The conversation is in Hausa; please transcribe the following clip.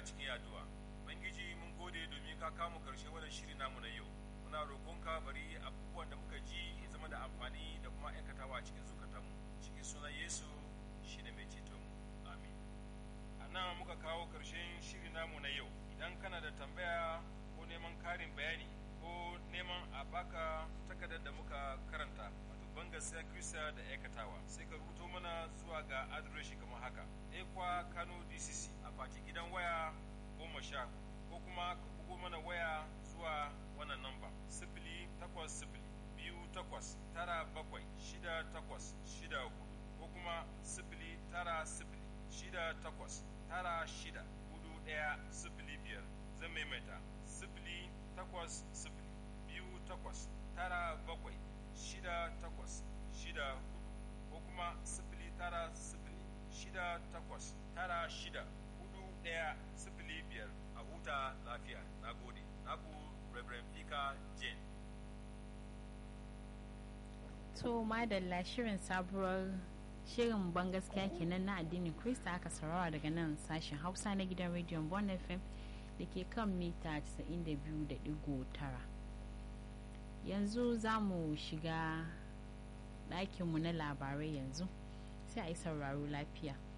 cikin addu'a bangiji mun gode domin ka kamo karshe wannan shiri namu na yau muna roƙonka bari abubuwan da muka ji ya zama da amfani da kuma aikatawa cikin zukatanmu cikin sunan yesu shine mai ceton mu amin a nan muka kawo karshen shiri namu na yau idan kana da tambaya ko neman karin bayani ko neman a baka takardar da muka karanta wato bangaskiya kirista da aikatawa sai ka rubuto mana zuwa ga adireshi kamar haka ekwa kano dcc a fati gidan waya goma sha ko kuma ka bugo mana waya zuwa wannan namba sifili takwas sifili biyu takwas tara bakwai shida takwas shida hudu ko kuma sifili tara sifili shida takwas tara shida hudu ɗaya sifili biyar zan maimaita sifili takwas sifili biyu takwas tara bakwai shida takwas shida hudu ko kuma sifili tara sifili shida takwas tara shida hudu ɗaya sifili biyar a huta lafiya na gode naku reverend fika jane to madalla shirin sabuwar shirin ban gaskiya kenan na addinin krista aka saurara daga nan sashen hausa na gidan rediyon bon fm da ke kan mita 92.9 yanzu za mu shiga ɗakinmu na labarai yanzu sai a yi sauraro lafiya